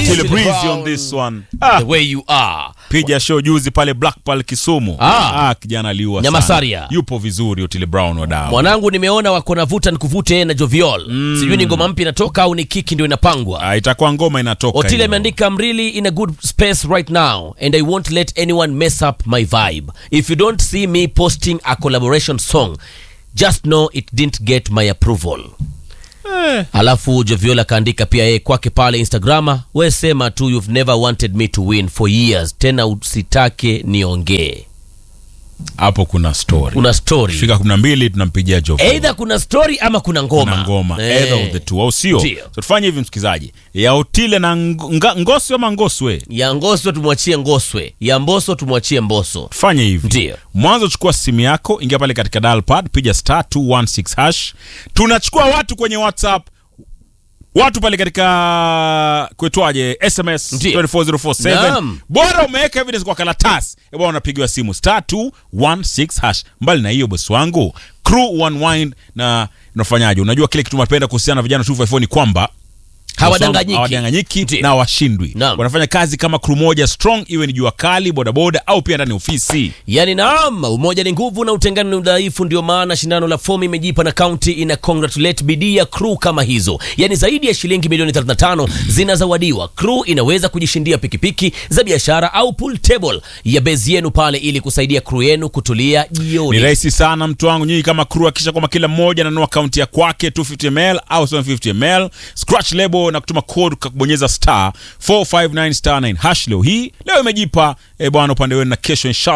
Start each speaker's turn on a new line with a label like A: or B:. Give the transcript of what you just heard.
A: Otile
B: Otile
A: Breezy
B: Brown.
A: on this one. Ah,
B: the way you are
A: piga show juzi pale Black Pearl Kisumu.
B: Ah.
A: Ah, kijana aliua
B: Nyamasaria.
A: sana. Yupo vizuri Otile Brown wadau.
B: mwanangu nimeona wako na vuta nikuvute na joviol sijui ni ngoma mpya inatoka au ni kiki ndio inapangwa
A: Ah, itakuwa ngoma inatoka.
B: otile
A: hiyo.
B: ameandika I'm really in a good space right now and i won't let anyone mess up my vibe if you don't see me posting a collaboration song just know it didn't get my approval alafu joviola akaandika pia yeye kwake pale instagrama we sema tu you've never wanted me to win for years tena usitake niongee
A: Hapo kuna story.
B: kuna story
A: Fika 12 tunampigia Joe.
B: eidha kuna story ama kuna ngoma
A: na ngoma
B: Eh.
A: either of the two au sio
B: Ndio.
A: so tufanye hivi msikilizaji ya Otile na Ng- Nga- Ngoswe ama Ngoswe
B: ya ngoswe tumwachie ngoswe ya mboso tumwachie mboso
A: tufanye hivi
B: Ndio.
A: mwanzo chukua simu yako ingia pale katika dial pad piga star 216 hash tunachukua watu kwenye whatsapp watu pale katika kuitwaje sms
B: Ndio.
A: 24047
B: Naam.
A: bora umeweka evidence kwa karatasi e bwana unapigiwa simu star 216 hash mbali na hiyo bosi wangu crew one wine na unafanyaje unajua kile kitu napenda kuhusiana na vijana 254 ni kwamba
B: Hawadanganyiki.
A: hawadanganyiki
B: Ndio.
A: na hawashindwi
B: Naam.
A: wanafanya kazi kama crew moja strong iwe ni jua kali bodaboda au pia ndani ya ofisi
B: yani naam umoja ni nguvu na utengano ni udhaifu ndio maana shindano la fomu imejipa na kaunti ina congratulate bidii ya crew kama hizo yani zaidi ya shilingi milioni 35 zinazawadiwa crew inaweza kujishindia pikipiki za biashara au pool table ya bezi yenu pale ili kusaidia crew yenu kutulia
A: ni
B: jioni
A: rahisi sana mtu wangu nyinyi kama crew akisha kwamba kila mmoja ananua akaunti ya kwake 250 ml au 750 ml scratch label na kutuma code kakubonyeza star 459 star 9 hash leo hii leo imejipa eh bwana upande wenu na kesho inshallah